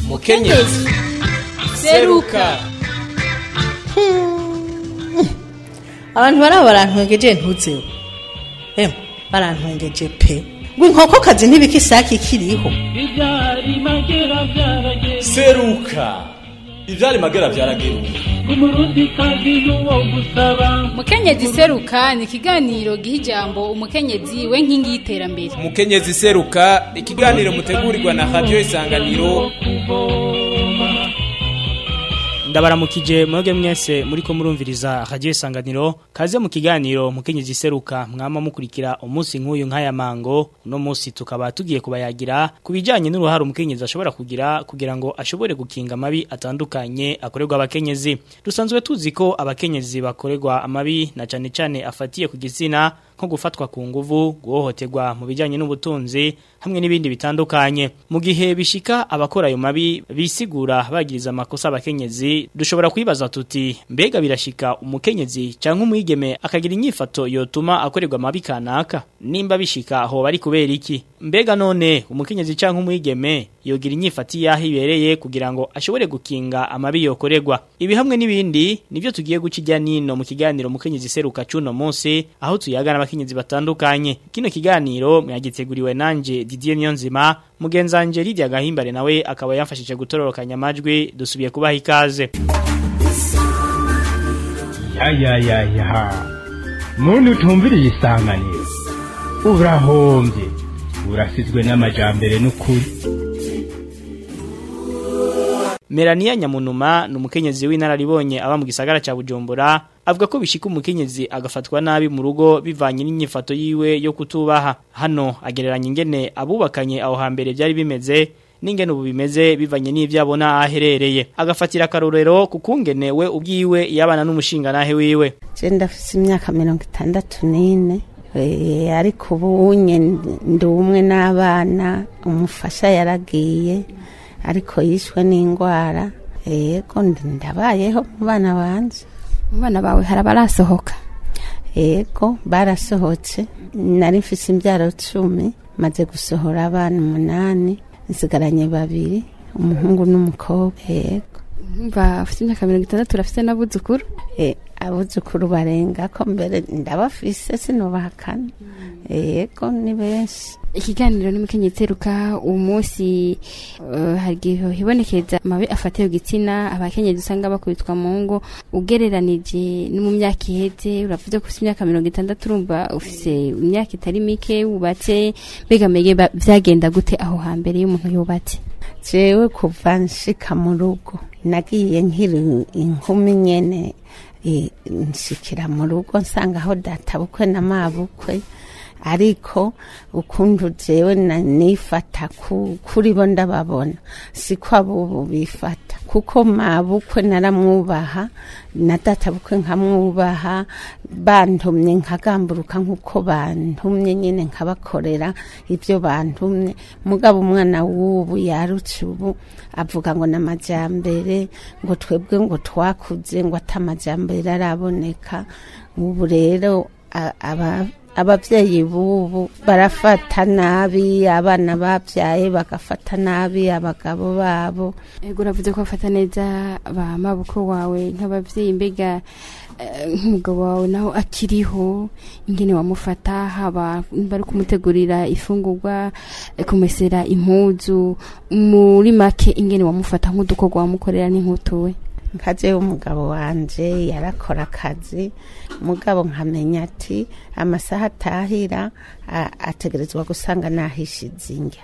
mukenyezi seruka abantu baraba barantwengeje ntuzeho emwe barantwengeje pe ngo inkokokazi ntibikisaki ikiriho ibyari magera byarageze seruka ivyari magera vyarageruka umurundi kazi n'uwo gusaba mukenyezi seruka ni ikiganiro giha ijambo umukenyezi we nkingi y'iterambere mukenyezi seruka ikiganiro mutegurirwa na radio isanganiro ndabaramukije mwebwe mwese muriko murumviriza radio isanganiro kaze mu kiganiro mukenyezi seruka mwama mukurikira umunsi nk'uyu nk'aya mango uno munsi tukaba tugiye kubayagira ku bijanye n'uruhare umukenyezi ashobora kugira kugira ngo ashobore gukinga amabi atandukanye akorerwa abakenyezi dusanzwe tuzi ko abakenyezi bakorerwa amabi na cane cane afatiye ku gitsina nko gufatwa ku nguvu guhohoterwa mu bijyanye n'ubutunzi hamwe n'ibindi bitandukanye mu gihe bishika abakora ayo mabi bisigura bagiriza amakosa abakenyezi dushobora kwibaza tuti mbega birashika umukenyezi cyangwa umwigeme akagira inyifato yotuma akorerwa amabi kanaka nimba bishika aho bari kubera iki mbega none umukenyezi cyangwa umwigeme yogira inyifati yaho ibereye kugira ngo ashobore gukinga amabi yokorerwa ibi hamwe n'ibindi nivyo tugiye guca ijya nino mu kiganiro mukenyezi seruka cuno munsi aho tuyaga n'abakenyezi batandukanye kino kiganiro mwagiteguriwe nanje Didier Niyonzima mugenzanje Lydia Gahimbare nawe akaba yamfashije gutororokanya amajwi dusubiye kubaha ikaze yayayaya muntu utumviriye isanganiro urahombye urasizwe n'amajambere n'ukuri Melania Nyamunuma ni umukenyezi w'inararibonye aba mu gisagara ca Bujumbura avuga ko bishika umukenyezi agafatwa nabi mu rugo bivanye n'inyifato yiwe yo kutubaha hano agereranya ingene abubakanye aho hambere byari bimeze n'ingene ubu bimeze bivanye n'ivyo abona aherereye agafatira akarorero kukungene we ubwiwe yabana n'umushinga nahe wiwe je ndafise imyaka mirongo itandatu n'ine Eh, ariko ubu unye ndi umwe n'abana umufasha yaragiye ariko yishwe n'indwara yego ndabayeho mu bana banje mu bana bawe hari abarasohoka yego barasohotse nari mfise imbyaro cumi maze gusohora abana umunani nsigaranye babiri umuhungu n'umukobwa yego mva ufite imyaka mirongo itandatu urafite n'abuzukuru Eh, abuzukuru barenga ko mbere ndabafise sinubahakana yego ni benshi ikiganiro n'umukenyezi seruka uwo munsi eh, hari igihe hibonekeza amabi afatiye ku gitsina abakenyezi usanga bakubitwa mu ngo ugereranije no mu myaka iheze uravuze ko ufite imyaka mirongo itandatu urumva ufise imyaka itari mike wubatse mbega mbega ba- vyagenda gute aho hambere iyo umuntu yubatse jewe kuva nshika mu rugo nagiye nkiri inkumi nyene eh, nshikira mu rugo nsanga aho databukwe na mabukwe ariko ukuntu jewe na- nifata ku- kuri bo ndababona siko abubu bifata kuko mabukwe naramwubaha na databukwe nkamwubaha bantumye nkagamburuka nk'uko bantumye nyine nkabakorera ibyo bantumye mugabo umwana w'ubu yarutse ubu avuga ngo n'amajyambere ngo twebwe ngo twakuze ngo atamajyambere araboneka ubu rero a- aba ababyeyi b'ubu barafata nabi abana babyaye bagafata nabi abagabo babo ego uravuze ko bafata neza ba mabukwe wawe nk'abavyeyi mbega eh, nk'umugabo wawe naho akiriho ingene wamufata haba bari kumutegurira ifungurwa eh, kumesera impuzu muri make ingene wamufata nk'udukorwa wamukorera n'inkutuwe nkaje umugabo wanje yarakora akazi mugabo nkamenya ati amasaha atahira a- ategerezwa gusanga nahishize indya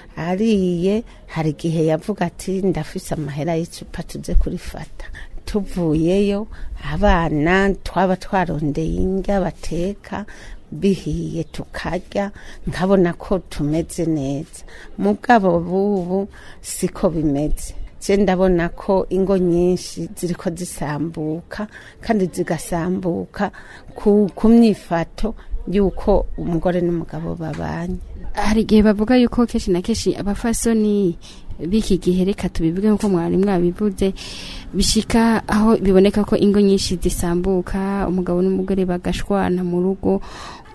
ariye hari igihe yavuga ati ndafise amahera y'icupa tuze kurifata tuvuyeyo abana twaba twarondeye indya bateka bihiye tukarya nkabona ko tumeze neza mugabo bubu siko bimeze je ndabona ko ingo nyinshi ziriko zisambuka kandi zigasambuka ku, ku myifato y'uko umugore n'umugabo babanye hari igihe bavuga yuko kenshi na kenshi abafasoni b'iki gihe reka tubivuge nk'uko mwari mwabivuze bishika aho biboneka ko ingo nyinshi zisambuka umugabo n'umugore bagashwana mu rugo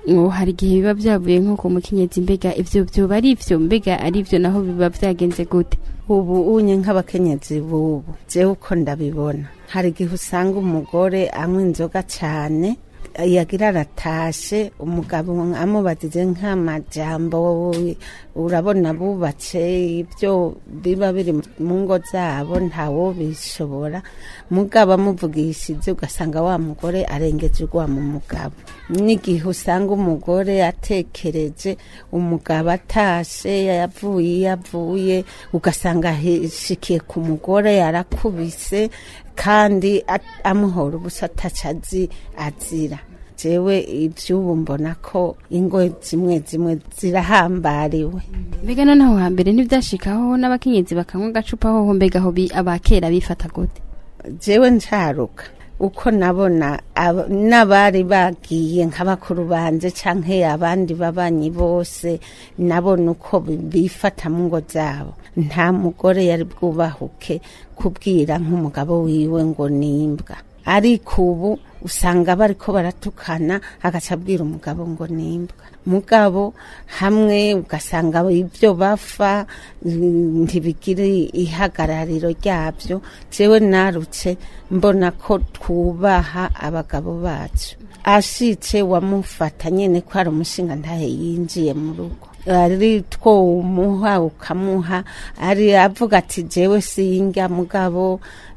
ngo hari igihe biba byavuye nko ku mukenyezi mbega ivyo vyoba ari ivyo mbega ari ivyo naho biba vyagenze gute ubu unye nk'abakenyezi bubu jewe uko ndabibona hari igihe usanga umugore anywa inzoga cyane yagira aratashe umugabo amubadize nk'amajambo urabona bubatse ibyo biba biri mu ngo zabo ntawo bishobora mugabo amuvugishije ugasanga wa mugore arengeje urwa mu mugabo n'igihe usanga umugore atekereje umugabo atashe yavuye iyo avuye ugasanga ahishikiye ku mugore yarakubise kandi a- amuhora ubusa atacazi azira jewe ivy'ubu mbona ko ingo zimwe zimwe zirahambariwe mbega noneho hambere ntivyashikaho n'abakenyezi bakanywa agacupa hoho mbega aho bi- abakera bifata gute jewe ncaruka uko nabona aba- n'abari bagiye nk'abakuru banje canke abandi babanyi bose nabona uko bi- bifata mu ngo zabo nta mugore yari bwubahuke kubwira nk'umugabo wiwe ngo nimbwa ariko ubu usanga bariko baratukana agaca abwira umugabo ngo nimbwa mugabo hamwe ugasanga ibyo bafa mm, ntibigire ihagarariro ryabyo jewe narutse mbona ko twubaha abagabo bacu ashitse wamufata nyene ko ari umushinga ntahe yinjiye mu rugo ari two umuha ukamuha ari avuga ati jewe singa mugabo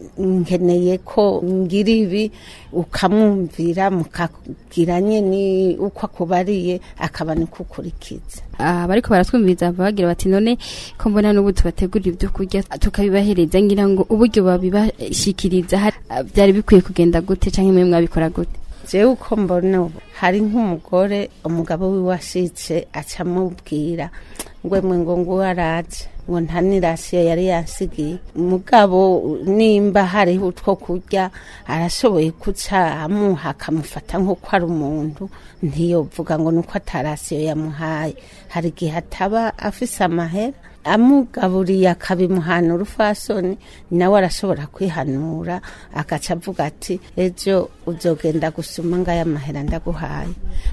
nkeneye ko ngira ibi ukamwumvira mukagira nyene uko akubariye akaba niko ukurikiza Ah, bariko baratwumviriza bagira bati none ko mbona n'ubu tubategurira ibyo kurya tukabibahereza ngira ngo uburyo babibashikiriza hari- ah, byari bikwiye kugenda gute canke mwe mwabikora gute jewe uko mbona ubu hari nk'umugore umugabo wiwe ashitse aca amubwira ngo mwe ngo ngo araje ngo nta nirasiyo yari yansigiye mugabo nimba hariho utwo kurya arashoboye kuca amuha akamufata nk'uko ari umuntu ntiyovuga ngo nuko atarasiyo yamuhaye hari igihe ataba afise amahera amugaburiye akabimuhana urufasoni nawe arashobora kwihanura agaca avuga ati ejo uzogenda gusuma ngaya mahera ndaguhaye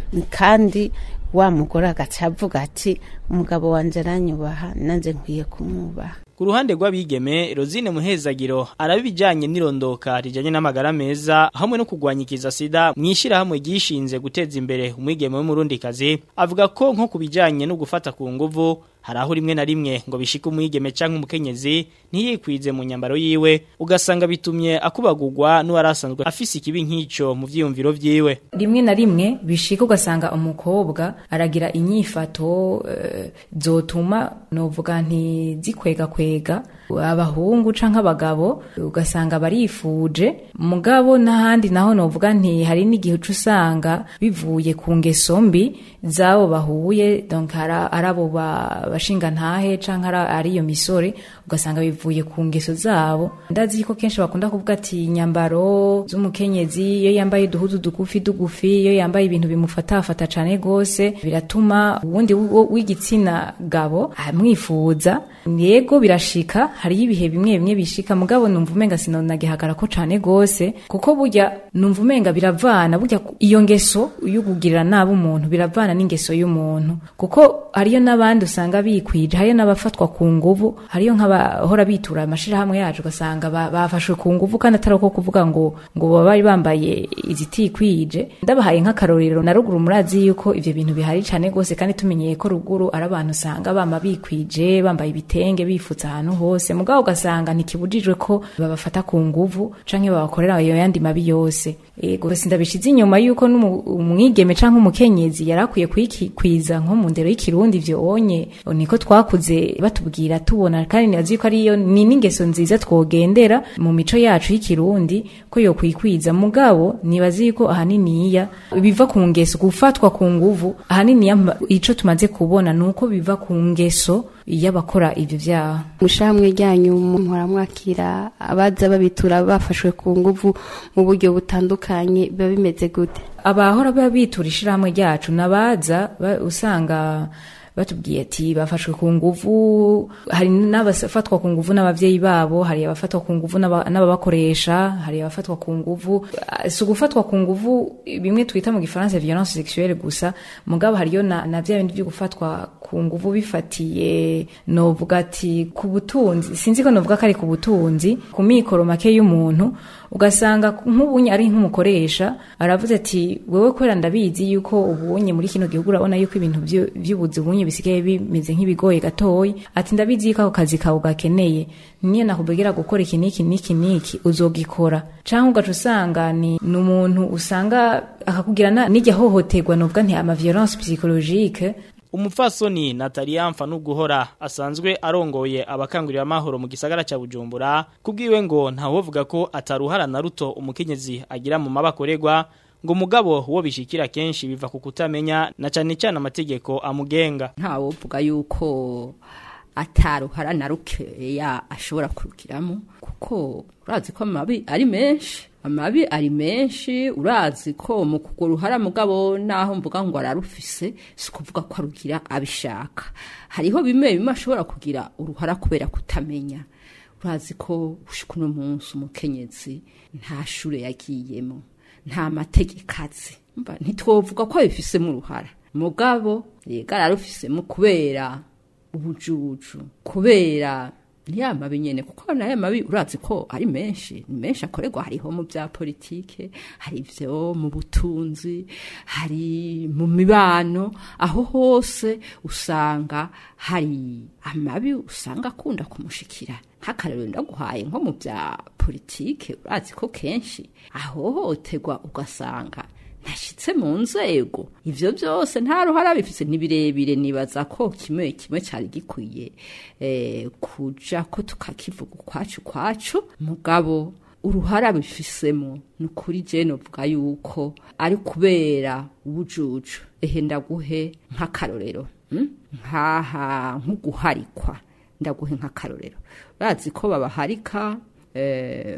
kandi wa mugore agaca avuga ati umugabo wanje aranyubaha nanjye nkwiye kumwubaha Ku ruhande rw'abigeme Rosine Muhezagiro arabijanye n'irondoka rijanye n'amagara meza hamwe no kugwanyikiza sida mwishira hamwe gishinze guteza imbere umwigeme w'umurundikazi avuga ko nko kubijanye no gufata ku nguvu hari aho rimwe na rimwe ngo bishike umwigeme canke umukenyezi ntiyikwize mu nyambaro yiwe ugasanga bitumye akubagurwa n'uwarasanzwe afise ikibi nk'ico mu vyiyumviro vyiwe rimwe na rimwe bishika ugasanga umukobwa aragira inyifato eh, zotuma novuga nti zikwega kwega abahungu canke abagabo ugasanga barifuje mugabo n'ahandi naho novuga nti hari n'igihe uca usanga bivuye ku ngeso mbi zabo bahuye donc ara- arabo ba- bashinga ntahe canke ara- ari iyo misore ugasanga bivuye ku ngeso zabo ndazi ko kenshi bakunda kuvuga ati inyambaro z'umukenyezi iyo yambaye uduhuzu dugufi dugufi iyo yambaye ibintu bimufatafata cane gose biratuma uwundi w- w'igitsina gabo amwifuza yego birashika hariyo ibihe bimwe bimwe bishika mugabo numva umenga sinonagihagara ko cane gose kuko burya numva umenga biravana burya ku- iyo ngeso yo kugirira nabi umuntu biravana n'ingeso y'umuntu kuko hariyo n'abandi usanga bikwije hariyo n'abafatwa ku nguvu hariyo nk'abahora bitura amashirahamwe yacu ugasanga ba- bafashwe ku nguvu kandi atari uko kuvuga ngo ngo baba bari bambaye izitikwije ndabahaye nk'akarorero na ruguru murazi yuko ivyo bintu bihari cane gose kandi tumenyeye ko ruguru ari abantu usanga bama bikwije bambaye ibitenge bifutse ahantu hose mugabo ugasanga ntikibujijwe ko babafata ku nguvu canke babakorera ayo yandi mabi yose ego sindabishize inyuma yuko n'umu- umwigeme canke umukenyezi yarakwiye kwikwiza nko mu ndero y'ikirundi ivyo onye niko twakuze batubwira tubona kandi nibazi ko ariyo ni n'ingeso nziza twogendera mu mico yacu y'ikirundi ko yo kwikwiza mugabo nibazi yuko ahaniniya biva ku ngeso gufatwa ku nguvu ahaniniya mba- ico tumaze kubona nuko biva ku ngeso y'abakora ivyo vyaha mushamwe ryanyu muhora mwakira abaza babitura bafashwe ku nguvu mu buryo butandukanye biba bimeze gute abahora biba bitura ishirahamwe ryacu nabaza ba- usanga batubwiye ati bafashwe ku nguvu hari n'abafatwa ku nguvu n'abavyeyi babo hari abafatwa ku nguvu n'aba- n'ababakoresha hari abafatwa ku nguvu Ah, si ugufatwa ku nguvu bimwe twita mu gifaransa violence sexuelle gusa mugabo hariyo na, na vya bindi vyo gufatwa ku nguvu bifatiye novuga ati ku butunzi sinzi ko novuga ko ari ku butunzi ku mikoro make y'umuntu ugasanga nk'ubunye ari nk'umukoresha aravuze ati wewe kwera ndabizi yuko ubunye muri kino gihugu urabona yuko ibintu vyo- vy'ubuzi bunye bisigaye bimeze nk'ibigoye gatoyi ati ndabizi yuko ako kazi kawe gakeneye niyo nakubwira gukora iki n'iki n'iki n'iki uzogikora canke ugaca usanga ni ni umuntu usanga akakubwira na- n'irya hohoterwa novuga nti ama violence psychologique Umupfasoni Natalia Mfanuguhora asanzwe arongoye abakangurira amahoro mu gisagara ca Bujumbura kubwiwe ngo ntawovuga ko ataruhara na ruto umukenyezi agira mu mabakoregwa ngo mugabo wo bishikira kenshi biva ku kutamenya na cane cyane amategeko amugenga ntawovuga yuko ataruhara na rukeya ashobora kurukiramo kuko urazi ko amabi ari menshi amabi ari menshi urazi ko mu kugura uruhara mugabo naho mvuga ngo ararufise si ukuvuga ko arugira abishaka hariho bimwe bimwe ashobora kugira uruhara kubera kutamenya urazi ko gushika uno munsi umukenyezi nta shure yagiyemo nta mategeko azi Umva, ntitwovuga ko abifisemo uruhara mugabo yega ararufisemo kubera ubujuju kubera ya mabi nyene kuko nayo mabi urazi ko ari menshi ni menshi akorerwa hariho mu bya politike hari ivyo mu butunzi hari mu mibano aho hose usanga hari amabi usanga akunda kumushikira nk'akarero ndaguhaye nko mu bya politike urazi ko kenshi ahohoterwa ugasanga ntashyitse mu nzego ivyo byose nta ruhara bifise ni birebire nibaza ko kimwe kimwe cyari gikwiye eh, kuja ko tukakivuga ukwacu kwacu mugabo uruhara bifisemo ni ukuri je novuga yuko ari kubera ubujuju ehe ndaguhe nk'akarorero mm? nkaha nk'uguharikwa ndaguhe nk'akarorero urazi ko babaharika eh,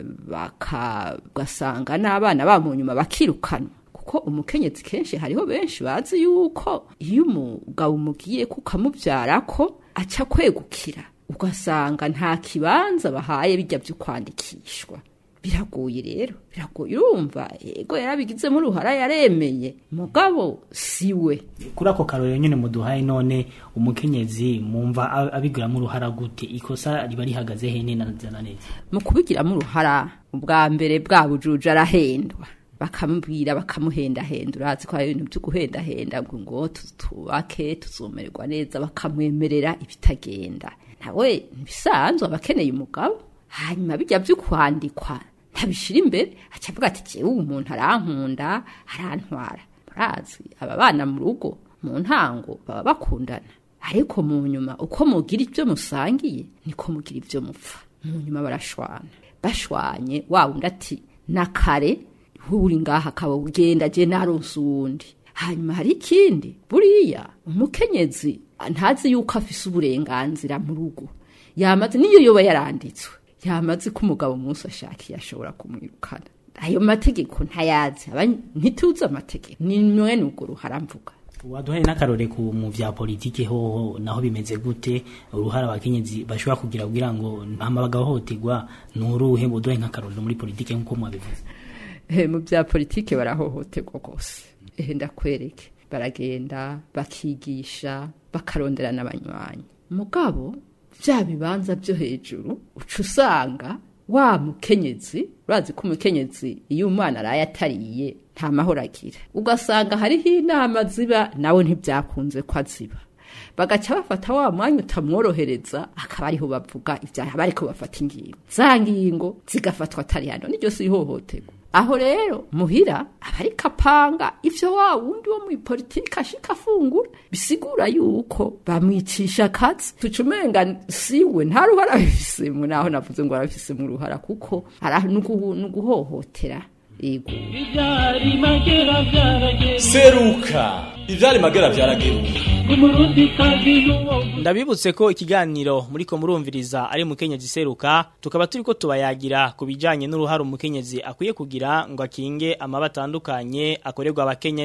bagasanga n'abana ba mu nyuma bakirukanwa kuko umukenyezi kenshi hariho benshi bazi yuko iyo umugabo umugiye kukamubyara ko aca kwegukira ugasanga nta kibanza bahaye bijya byo kwandikishwa biragoye rero biragoye urumva yego yarabigizemo uruhara yaremeye mugabo siwe kuri ako karorero nyene muduhaye none umukenyezi mumva a- abigiramo uruhara gute ikosa riba rihagaze hene na neza na neza mu kubigiramo uruhara ubwa mbere bwa bujuju arahendwa bakamubwira bakamuhendahenda urazi ko hari ibintu byo guhendahenda ngo ngo tu- tubake tuzumererwa neza bakamwemerera ibitagenda nawe ntibisanzwe aba akeneye umugabo hanyuma bijya byo kwandikwa ntabishira imbere aca avuga ati jewe uwo umuntu arankunda arantwara murazi aba bana mu rugo mu ntango baba bakundana ariko mu nyuma uko mugira ibyo musangiye niko mugira ibyo mupfa mu nyuma barashwana bashwanye wa wundi ati na kare uri ngaha akaba ugenda je naronse uwundi hanyuma hari ikindi buriya umukenyezi ntazi yuko afise uburenganzira mu rugo yamaze niyo yoba yaranditswe yamaze ko umugabo umunsi ashakiye ashobora kumwirukana ayo mategeko ntayazi aba ntituzi amategeko ni mwene urwo ruhara mvuga waduhaye n'akarore ku mu vya politike hoho naho bimeze gute uruhara abakenyezi bashobora kugira kugira ngo mpama bagahohoterwa nuruhe muduhaye nk'akarore muri politike nk'uko mwabivuze Eh, mu bya politike barahohoterwa rwose ehe ndakwereke baragenda bakigisha bakarondera n'abanywanyi mugabo bya bibanza byo hejuru uca usanga wa mukenyezi urazi ko umukenyezi iyo umwana araye atariye nta mahoro agira ugasanga hariho inama ziba nawe ntibyakunze ko aziba bagaca bafata wa mwanya utamworohereza akaba ariho bavuga ibyaha bariko bafata ingingo za ngingo zigafatwa atari hano niryo si ihohoterwa aho rero muhira aba ariko apanga ivyo wa wundi wo muri politiki ashika afungura bisigura yuko bamwicisha akazi tuca umenga siwe nta ruhara bifisemo naho navuze ngo arabifisemo uruhara kuko ara nugu- nuguhohotera yego ibyari magera byarageze seruka ivyari magera vyarageruka umurundi kazi n'uwo ndabibutse ko ikiganiro muriko murumviriza ari mukenyezi seruka tukaba turiko tubayagira ku bijanye n'uruhara umukenyezi akwiye kugira ngo akinge amaba atandukanye akorerwa abakenyezi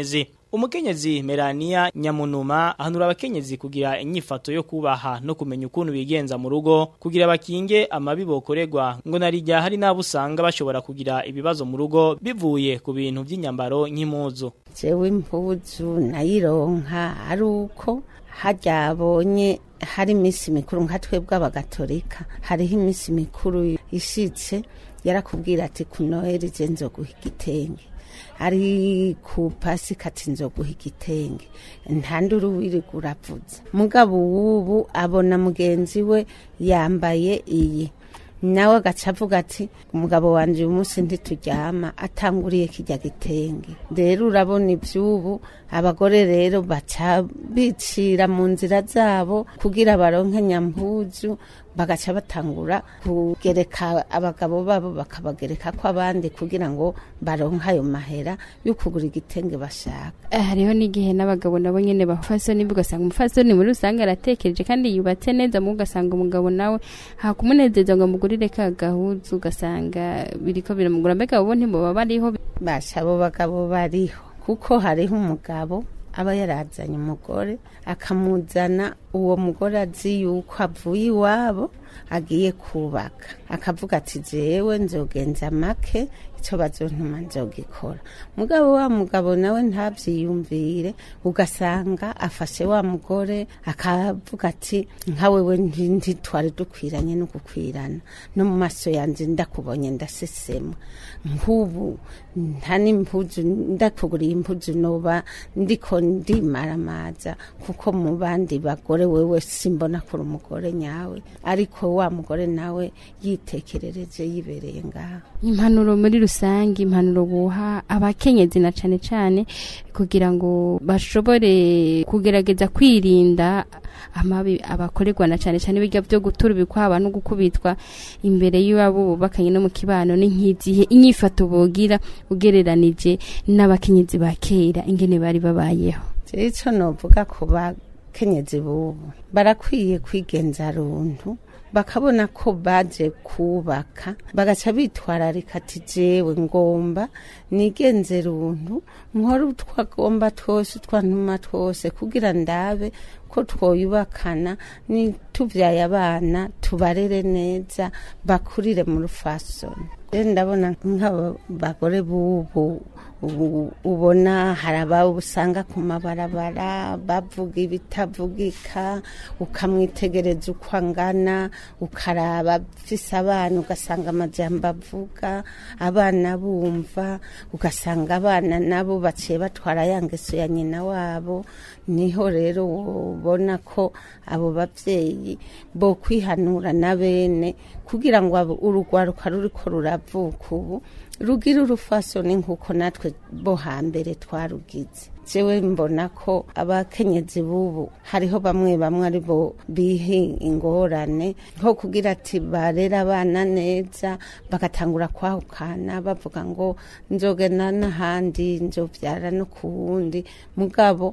umukenyezi Melania Nyamunuma ahanura abakenyezi kugira inyifato yo kubaha no kumenya ukuntu bigenza mu rugo kugira bakinge amabi bokorerwa ngo narijya hari nabo usanga bashobora kugira ibibazo mu rugo bivuye ku bintu by'inyambaro nk'impuzu jewe impuzu nayironka ari uko harya abonye hari iminsi mikuru nka twebwe abagatolika hariho iminsi mikuru ishitse yarakubwira ati ku noheli je nzoguha igitenge ari ku pasika ati nzoguha igitenge nta nduru wirirwa uravuza mugabo ubu abona mugenzi we yambaye iyi nawe agaca avuga ati umugabo wanje uyu munsi ntituryama atanguriye kijya gitenge rero urabona iby'ubu abagore rero baca bicira mu nzira zabo kugira baronke nyampuzu bagaca batangura kugereka abagabo babo bakabagereka ko abandi kugira ngo baronke ayo mahera yo kugura igitenge bashaka Eh, hariho n'igihe n'abagabo nabo nyene bafasoni ugasanga umufasoni muri rusange aratekereje kandi yubatse neza mu ugasanga umugabo nawe hakumunezeza ngo amugurire ka gahuzu ugasanga biriko biramugura mbega bo ntiboba bariho basha abo bagabo bariho kuko hariho umugabo aba yarazanye umugore akamuzana uwo mugore azi yuko avuye iwabo agiye kubaka akavuga ati jewe nzogenza make icyo bazontuma nzogikora mugabo wa mugabo nawe ntabyiyumvire ugasanga afashe wa mugore akavuga ati nka wewe nti- ntitwari dukwiranye no gukwirana no mu maso yanjye ndakubonye ndasesema nk'ubu nta n'impuzu ndakuguriye impuzu noba ndiko ndimaramaza kuko mu bandi bagore wewe simbona kuri umugore nyawe ariko wa mugore nawe yitekerereje yibereye ngaho impanuro muri rusange impanuro buha abakenyezi na cane cane kugira ngo bashobore kugerageza kwirinda amabi abakorerwa na cane cane bijya byo gutura ibikwaba no gukubitwa imbere y'abo bubakanye no mu kibano ni nk'izihe inyifato bogira ugereranije n'abakenyezi ba kera ingene bari babayeho icyo novuga ku bakenyezi bubu barakwiye kwigenza runtu bakabona ko baje kubaka bagaca bitwararika ati jewe ngomba nigenze runtu nkore utwagomba twose utwantuma twose kugira ndabe ko twoyubakana nitubyaye abana tubarere neza bakurire mu rufasoni rero ndabona nk'aba bagore bubu ubu ubona hari ababo usanga ku mabarabara bavuga ibitavugika ukamwitegereza uko angana ukaraba afise abana ugasanga amajambo avuga abana bumva ugasanga abana nabo baciye batwara ya ngeso ya nyina wabo niho rero ubona ko abo babyeyi bo kwihanura na bene kugira ngo abo- urugwaruka ruriko ruravuka ubu rugira urufasoni nk'uko natwe bo hambere twarugize jewe mbona ko abakenyezi bubu hariho bamwe bamwe ari bo bihi ingorane nko kugira ati barera abana neza bagatangura kwahukana bavuga ngo nzogena n'ahandi nzobyara no ku wundi mugabo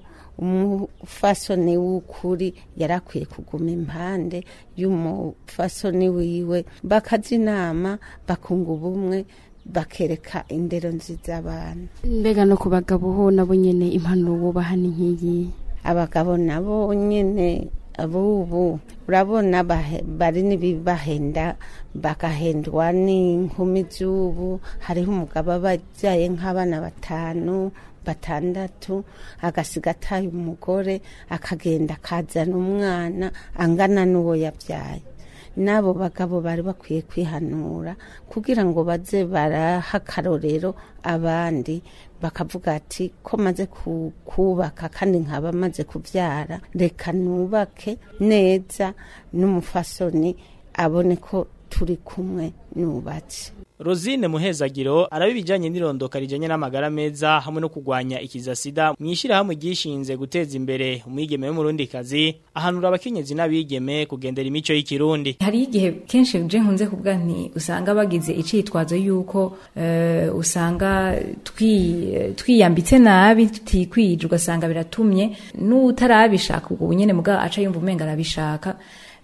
umufasoni w'ukuri yarakwiye kuguma impande y'umufasoni wiwe bakaza inama bakunga ubumwe bakereka indero nziza abana mbega no ku bagabo ho nabo nyene impanuro bubaha ni nk'iyi abagabo nabo nyine abubu urabona bahe- bari n'ibibahenda bagahendwa n'inkumi z'ubu hariho umugabo aba abyaye nk'abana batanu batandatu agasiga ataye umugore akagenda akazana umwana angana n'uwo yabyaye n'abo bagabo bari bakwiye kwihanura kugira ngo baze baraha akarorero abandi bakavuga ati ko maze ku- kubaka kandi nkaba maze kubyara reka nubake neza n'umufasoni abone ko turi kumwe nubatse Rosine Muhezagiro arabibijanye n'irondoka rijanye n'amagara meza hamwe no kugwanya ikiza sida mwishira hamwe gishinze guteza imbere umwigeme w'umurundi kazi ahanura abakenyezi n'abigeme kugendera imico y'ikirundi hari igihe kenshi je nkunze kuvuga nti usanga bagize icitwazo yuko eh, usanga twi- twiyambitse nabi tutikwije ugasanga biratumye n'utarabishaka ubwo nyene mugabo aca yumva umenga arabishaka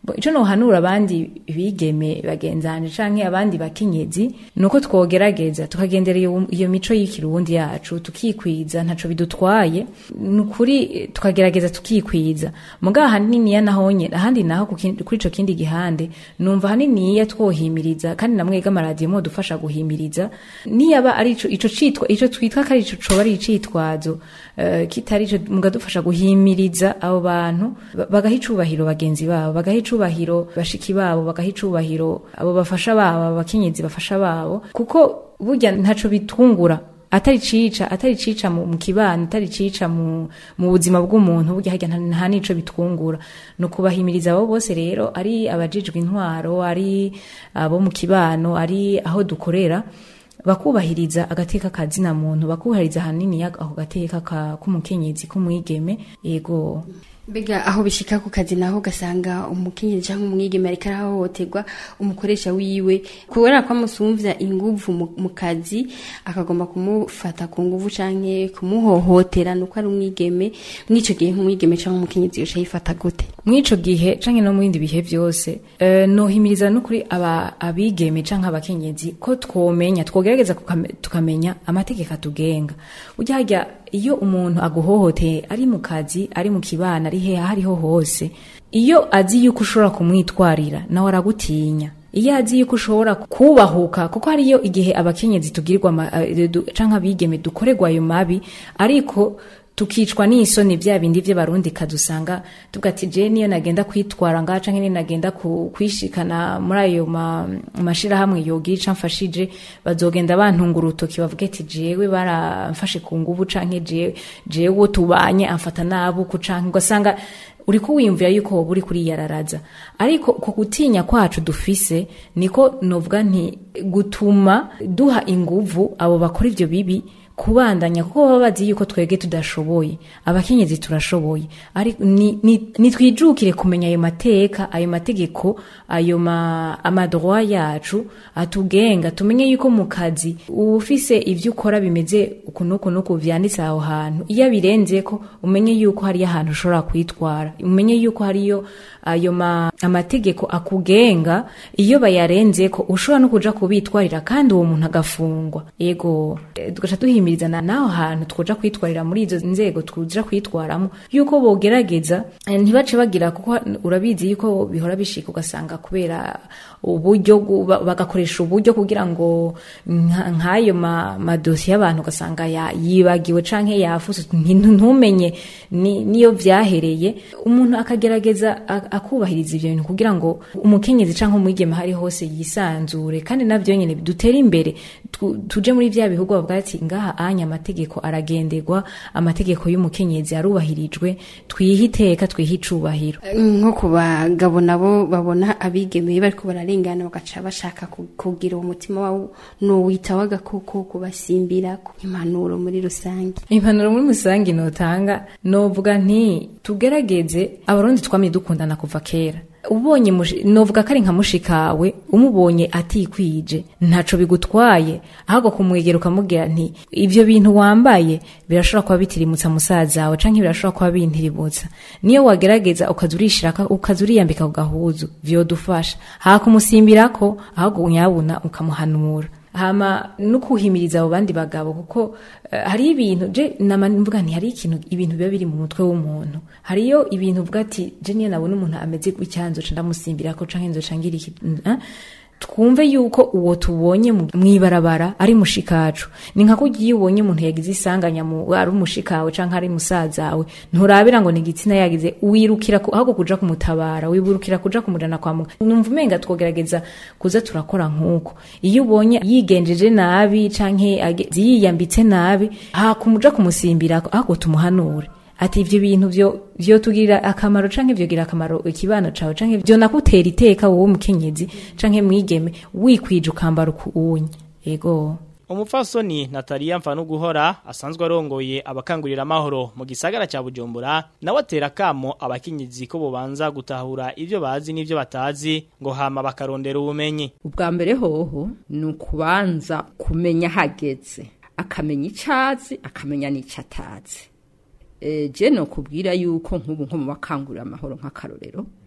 Bo, ico nohanura abandi bigeme bagenzanje canke abandi bakenyezi nuko twogerageza tukagendera iyo, iyo mico y'ikirundi yacu tukikwiza ntaco bidutwaye nukuri tukagerageza tukikwiza muga haniniya nahonye ahandi naho ku kindi- kuri ico kindi gihande numva haniniya twohimiriza kandi namwega amaradiyo mo dufasha guhimiriza niyaba ari ico ico citwa ico twitwa ko ari ico coba ari icitwazo eh, kitari ico mugadufasha guhimiriza abo bantu ba- bagaha icubahiro bagenzi babo bagaha icubahiro bashiki babo bagaha icubahiro abo bafasha babo abakenyezi bafasha babo kuko burya ntaco bitungura atari cica atari cica mu, mu kibano atari cica mu, mu buzima bw'umuntu burya harya nta nta nico bitwungura no kubahimiriza abo bose rero ari abajijwe intwaro ari abo mu kibano ari aho dukorera bakubahiriza agateka kazina muntu bakubahiriza hanini ako gateka ka- k'umukenyezi k'umwigeme yego mbega aho bishika ku kazi naho ugasanga umukenyezi cyangwa umwigeme ariko arahohoterwa umukoresha wiwe kubera ko amusumvya inguvu mu, mu kazi akagomba kumufata ku nguvu canke kumuhohotera nuko ari umwigeme mw'ico gihe nk'umwigeme canke umukenyezi yoca yifata gute mw'ico gihe canke no mu bindi bihe vyose eh, nohimiriza n'ukuri aba abigeme canke abakenyezi ko twomenya twogerageza kukame- tukamenya amategeko atugenga ujya harya iyo umuntu aguhohoteye ari mu kazi ari mu kibana ari hehe aho ariho hose iyo azi yuko ushobora kumwitwarira nawe aragutinya iyo azi yuko ushobora kubahuka kuko hariyo igihe abakenyezi tugirirwa ama- eh, du- canke abigeme dukorerwa ayo mabi ariko tukicwa n'isoni bya bindi by'abarundi kadusanga tuvuga ati je niyo nagenda kwitwara ngaha canke niyo nagenda ku- kwishikana muri ayo ma- mashirahamwe yogira ica mfashije bazogenda bantunga urutoki bavuga ati jewe baramfashe ku nguvu canke je- jewe uwo tubanye amfata nabuku canke ugasanga uriko wiyumvira yuko woba uri kuriyararaza ariko ku gutinya kwacu dufise niko novuga nti gutuma duha inguvu abo bakora ivyo bibi kubandanya kuko baba bazi yuko twebwe tudashoboye abakenyezi turashoboye ariko ni- ni- nitwijukire kumenya ayo mateka ayo mategeko ayo ma- amadroit yacu atugenga tumenye yuko mu kazi uba ufise ivyo ukora bimeze uku nuku nuku vyanditse aho hantu iyo abirenzeko umenye yuko hariyo ahantu ushobora kwitwara umenye yuko hariyo ayo ma, amategeko akugenga iyo bayarenzeko ushobora no kuja kubitwarira kandi uwo muntu agafungwa yego eh, tugaca duhimirizana naho hantu twoja kwitwarira muri izo nzego tuja kwitwaramo yuko bogerageza eh, ntibace bagira kuko urabizi yuko bihora bishika ugasanga kubera uburyo gu- ba- bagakoresha uburyo kugira ngo nka- nk'ayo ma- madosiye y'abantu ugasanga ya- yibagiwe canke yafuse nti- ntumenye ni- niyo vyahereye umuntu akagerageza a- akubahiriza ivyo bintu kugira ngo umukenyezi canke umwigeme hari hose yisanzure kandi navyo nyene dutere imbere tu- tuje muri vya bihugu bavuga ati ngaha anya amategeko aragenderwa amategeko y'umukenyezi arubahirijwe twihe iteka twihe icubahiro nko ku bagabo nabo babona abigeme bariko bararengana bagaca bashaka ku- kugira uwo mutima wawo nuwita w'agakoko kubasimbira impanuro muri rusange impanuro muri musange notanga novuga nti tugerageze abarundi twamye dukundana kuva kera ubonye mushi- novuga ko ari nka mushikawe umubonye atikwije ntaco bigutwaye ahubwo kumwegera ukamubwira nti ivyo bintu wambaye birashobora kuba bitirimutsa musaza wawe canke birashobora kuba bintirimutsa niyo wagerageza ukaza urishiraka ukaza uriyambika ku gahuzu vyodufasha hakumusimbirako ahubwo nyabuna ukamuhanura hama no kuhimiriza abo bandi bagabo kuko eh, hari ibintu je nama mvuga nti hari ikintu ibintu biba biri mu mutwe w'umuntu hariyo ibintu uvuga ati je niyo nabona umuntu ameze gutya nzoca ndamusimbira ko canke nzoca ngira iki eh? twumve yuko uwo tubonye mu- mw'ibarabara ari mushikacu ni nka kurya iyo ubonye umuntu yagize isanganya mu ari umushikawe canke ari musazawe nturabira ngo ni igitsina yagize wirukira ku- ahubwo kuja kumutabara wiburukira kuja kumujana kwa muganga numva umenga twogerageza kuza turakora nk'uko iyo ubonye yigenjeje nabi canke age- yiyambitse nabi hakumuja kumusimbira ahubwo tumuhanure ati ivyo bintu vyo vyotugirira akamaro canke vyogira akamaro ikibano cawe canke vyo nakutera iteka wowe mukenyezi canke mwigeme wikwije ukambara ukuunye ego Umupfasoni Natalia Mfanuguhora asanzwe arongoye abakangurira amahoro mu gisagara ca Bujumbura nawe atera kamo abakenyezi ko bobanza gutahura ivyo bazi n'ivyo batazi ngo hama bakarondera ubumenyi ubwa mbere hoho ni ukubanza kumenya hageze akamenya icyazi akamenya n'icyo atazi Eh, je no kubwira yuko nk'ubu nko mu bakangurira amahoro nk'akarorero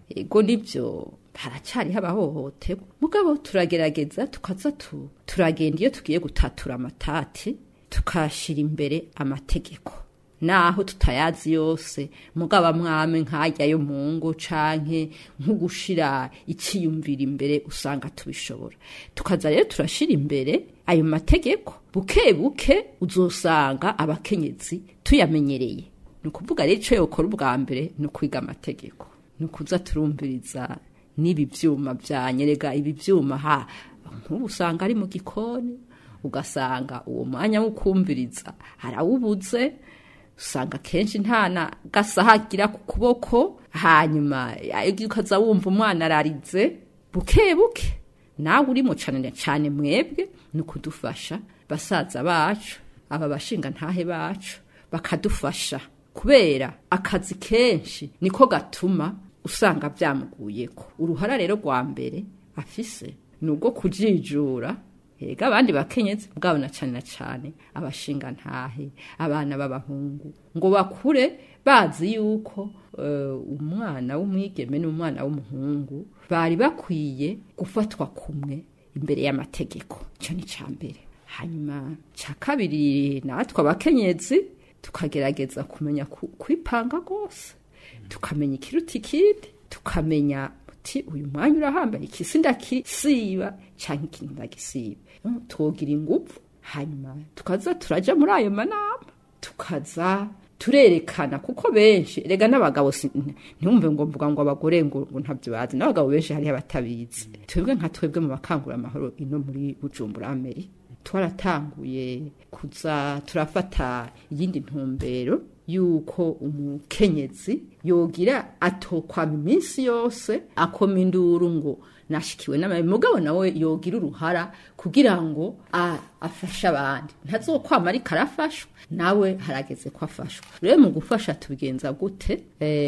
ego nibyo haracyariho abahohoterwa mugabo turagerageza tukaza tu turagenda iyo tugiye gutatura amatati tukashyira imbere amategeko naho tutayazi yose mugaba mwame nkajya yo mu ngo canke nko gushira icyiyumvira imbere usanga tubishobora tukaza rero turashira imbere ayo mategeko buke buke uzosanga abakenyezi tuyamenyereye ni ukuvuga rero icyo yokora ubwa mbere ni ukwiga amategeko ni ukuza turumviriza n'ibi byuma byanyerega ibi byuma ha nk'ubu usanga ari mu gikoni ugasanga uwo mwanya wo kumviriza harawubuze usanga kenshi nta na gasaha agira ku kuboko hanyuma ukaza wumva umwana ararize buke buke nawe urimo cyane cyane mwebwe ni ukudufasha basaza bacu aba bashinga ntahe bacu bakadufasha kubera akazi kenshi niko gatuma usanga byamuguyeko uruhara rero rwa mbere afise ni ubwo kujijura Ega abandi bakenyezi bwabo na cyane na cyane abashinga ntahe abana b'abahungu ngo bakure bazi yuko uh, umwana w'umwigeme n'umwana w'umuhungu bari bakwiye gufatwa kumwe imbere y'amategeko cyo ni cya mbere hanyuma cya kabiri natwe abakenyezi tukagerageza kumenya kwipanga rwose tukamenya ikiruta ikindi tukamenya uti uyu mwanya urahambaye ikisi ndakisiba cyangwa ikintu ndagisiba twogira ingufu hanyuma tukaza turaja muri ayo manama tukaza turerekana kuko benshi rega n'abagabo ntiwumve ngo mvuga ngo abagore ngo ntabyo bazi n'abagabo benshi hariho abatabizi twebwe nka twebwe mu bakangura amahoro ino muri bujumbura ameri twaratanguye kuza turafata iyindi ntumbero yuko umukenyezi yogira atokwama iminsi yose akoma induru ngo nashikiwe n'amabi mugabo nawe yogira uruhara kugira ngo afashe abandi ntazokwama ariko arafashwa nawe harageze ko afashwa rero mu gufasha tubigenza gute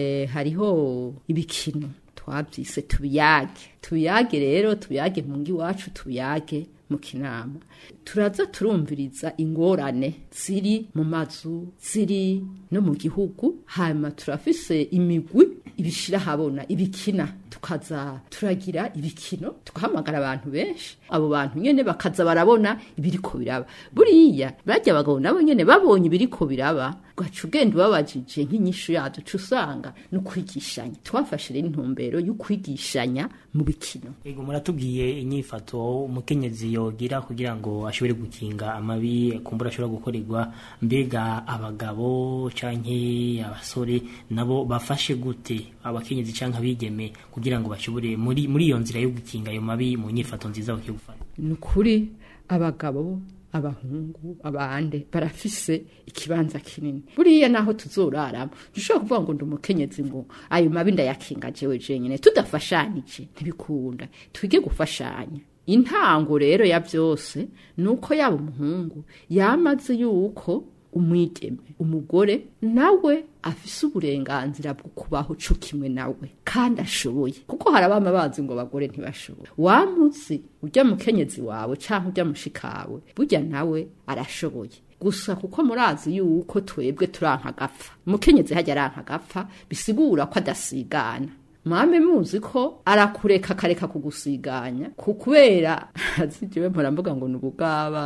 hariho ibikino twabyise tubiyage tubiyage rero tubiyage mu ngo iwacu tubiyage mu kinama turaza turumviriza ingorane ziri mu mazu ziri no mu gihugu hanyuma turafise imigwi ibishira habona ibikina tukaza turagira ibikino tugahamagara abantu benshi abo bantu nyene bakaza barabona ibiriko biraba buriya barya abagabo nabo nyene babonye ibiriko biraba ugaca ugenda ubabajije nk'inyishu yabyo uca usanga no kwigishanya twafashe rero intumbero yo kwigishanya mu bikino ego muratubwiye inyifato umukenyezi yogira kugira ngo ashobore gukinga amabi kumbura ashobora gukorerwa mbega abagabo canke abasore nabo bafashe gute abakenyezi canke abigeme kugira ngo bashobore muri muri iyo nzira yo gukinga ayo mabi mu nyifato nziza bakiye gufata ni ukuri abagabo abahungu abande barafise ikibanza kinini buriya naho tuzoraramo dushobora kuvuga ngo ndi umukenyezi ngo ayo mabi ndayakinga jewe jenyine tudafashanyije ntibikunda twige gufashanya intango rero ya byose ni uko yaba umuhungu yamaze yuko umwigeme umugore nawe afise uburenganzira bwo kubaho co kimwe nawe kandi ashoboye kuko hari abama bazi ngo abagore ntibashoboye wamuzi urya mukenyezi wawe canke urya mushikawe burya nawe arashoboye gusa kuko murazi yuko twebwe turanka gapfa umukenyezi hajya aranka gapfa bisigura ko adasigana mwame muzi ko arakureka akareka kugusiganya ku kubera azijewe muramvuga ngo ni ubugaba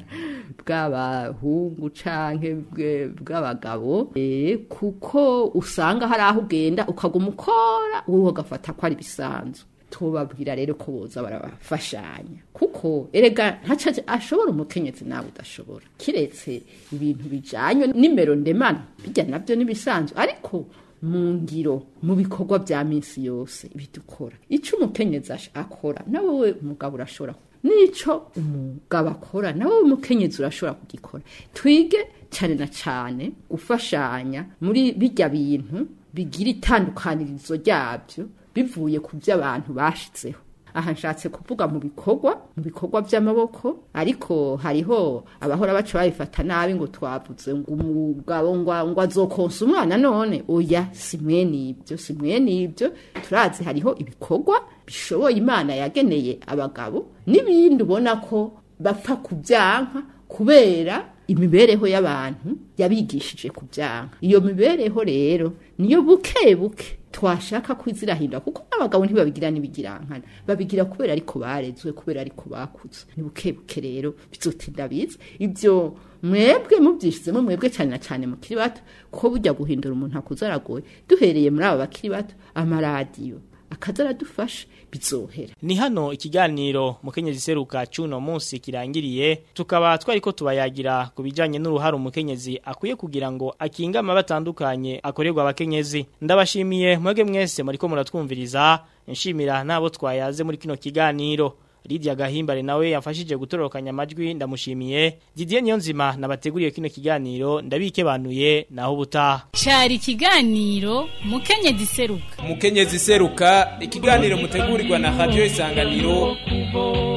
bw'abahungu canke bw'abagabo e, kuko usanga hari aho ugenda ukaguma ukora wowe ugafata ko ari bisanzwe tubabwira rero ko boza barabafashanya kuko erega ntaca ashobora umukenyezi nawe udashobora kiretse ibintu bijanye n'imero ndemano bijya nabyo nibisanzwe ariko mu ngiro mu bikorwa bya minsi yose bidukora icyo umukenyezi akora nawe we umugabo urashobora n'icyo umugabo akora nawe umukenyezi urashobora kugikora twige cyane na cyane gufashanya muri bijya bintu bigira itandukanirizo ryabyo bivuye ku byo abantu bashyitseho aha nshatse kuvuga mu bikorwa mu bikorwa by'amaboko ariko hariho abahora baca babifata nabi ngo twavuze ngo umugabo ngo azokonsa umwana none oya si mwene ibyo si mwene ibyo turazi hariho ibikorwa bishoboye imana yageneye abagabo n'ibindi ubona ko bapfa kubyanka kubera imibereho y'abantu yabigishije kubyanka iyo mibereho rero niyo buke buke twashaka kwizirahindura kuko n'abagabo ntibabigira n'ibigirankana babigira kubera ariko barezwe kubera ariko bakuze ni buke buke rero bizotinda biza ibyo mwebwe mubyishizemo mwebwe cyane na cyane mukiri bato kuko bujya guhindura umuntu akuze aragoye duhereye muri aba bakiri bato amaradiyo akaza aradufasha bizohera Ni hano ikiganiro mukenyezi seruka cuno munsi kirangiriye tukaba twariko tubayagira ku bijanye n'uruhare umukenyezi akwiye kugira ngo akinga amaba atandukanye akorerwa abakenyezi ndabashimiye mwege mwese muriko muratwumviriza nshimira nabo twayaze muri kino kiganiro Lydia Gahimbare nawe yafashije gutorokanya amajwi ndamushimiye Didier Niyonzima nabateguriye kino kiganiro ndabikebanuye naho ubutaha Cari ikiganiro mukenyezi seruka umukenyezi seruka ikiganiro mutegurirwa na radio isanganiro kubo